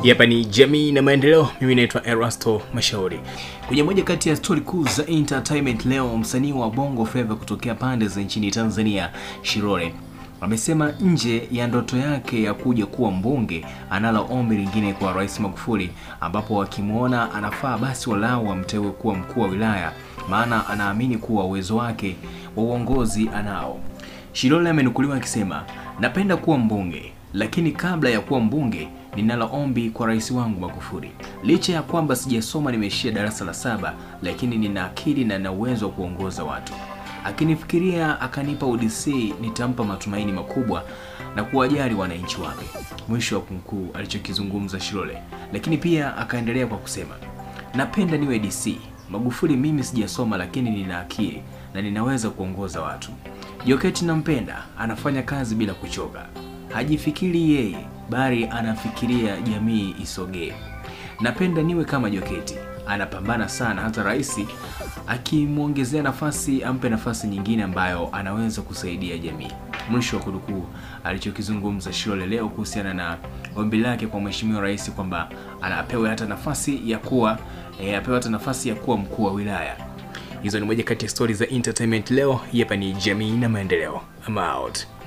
Hapa ni jamii na maendeleo. Mimi naitwa Erasto Mashauri. Kwenye moja kati ya stori kuu za entertainment leo, msanii wa Bongo Flava kutokea pande za nchini Tanzania, Shilole amesema nje ya ndoto yake ya kuja kuwa mbunge, analo ombi lingine kwa Rais Magufuli, ambapo wakimwona anafaa basi walau wamteue kuwa mkuu wa wilaya, maana anaamini kuwa uwezo wake wa uongozi anao. Shilole amenukuliwa akisema, napenda kuwa mbunge, lakini kabla ya kuwa mbunge ninalo ombi kwa rais wangu Magufuli. Licha ya kwamba sijasoma, nimeishia darasa la saba, lakini nina akili na nina uwezo wa kuongoza watu. Akinifikiria akanipa UDC, nitampa matumaini makubwa na kuwajali wananchi wake. Mwisho wa kunukuu alichokizungumza Shilole, lakini pia akaendelea kwa kusema, napenda niwe DC Magufuli. Mimi sijasoma, lakini nina akili na ninaweza kuongoza watu. Joketi nampenda, anafanya kazi bila kuchoka, hajifikiri yeye bali anafikiria jamii isogee. Napenda niwe kama Joketi, anapambana sana, hata rais akimwongezea nafasi ampe nafasi nyingine ambayo anaweza kusaidia jamii. Mwisho wa kunukuu alichokizungumza Shilole leo kuhusiana na ombi lake kwa mheshimiwa rais kwamba anapewa hata nafasi ya kuwa e, apewe hata nafasi ya kuwa mkuu wa wilaya. Hizo ni moja kati ya stori za entertainment leo. Hapa ni jamii na maendeleo. I'm out.